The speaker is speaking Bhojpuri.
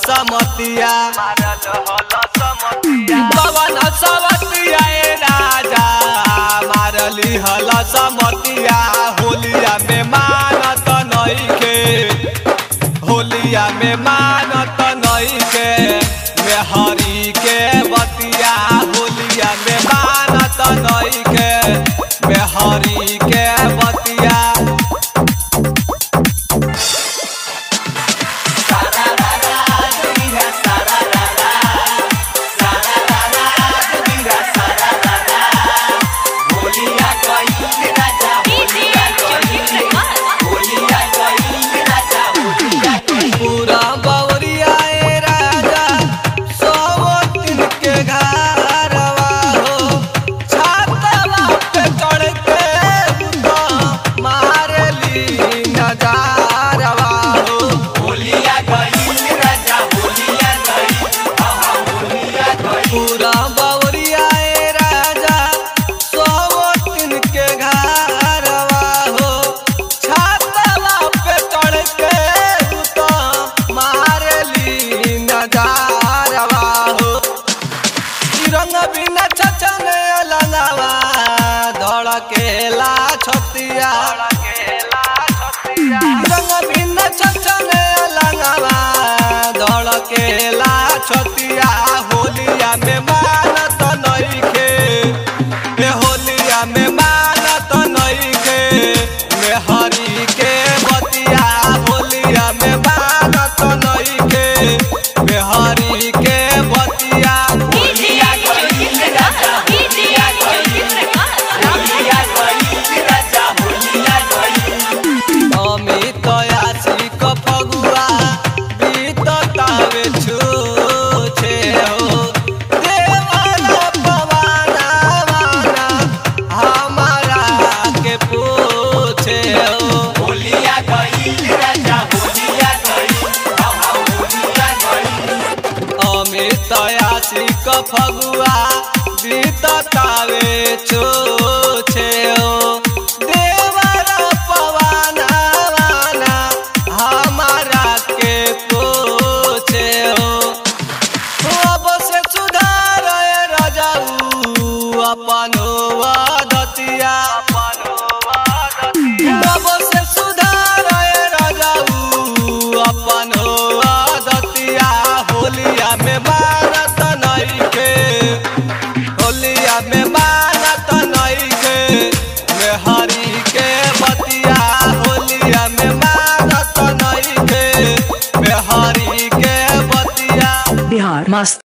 समतिया पवन समतिया ए राजा मारली हल समतिया होलिया में मानत नइखे होलिया में मानत नइखे मेहरी के बतिया होलिया में मानत नइखे मेहरी के बतिया पूरा बवरिया ए राजा सौ दिन के घरवा हो छातवा पे चढ़ के उता मारली नजारवा हो पूरा बवरिया ए राजा सौ दिन के घरवा हो छातवा पे चढ़ के उता मारली नजारवा हो रंग बिना छचने लंगवा धड़केला छतिया रंग बिना छचने लंगवा धड़केला छतिया होलिया में मानत नइखे ए होलिया में मानत नइखे मेहरी के बतिया होलिया में मानत नइखे मेहरी के बतिया अमित आशिक फगुआ बीततावे छूछे हो देवाला पवाना वाना हमारा के पूछे हो अमित आशिक फगुआ बीततावे छूछे हो देवाला पवाना वाना हमारा के पूछे हो अब से सुधार रजाऊ अपन दतिया अब से सुधार रजाऊ अपन दतिया होलिया में मानत नइखे होलिया में मानत नइखे मेहरी के बतिया होलिया में मानत नइखे मेहरी के बतिया बिहार मस्त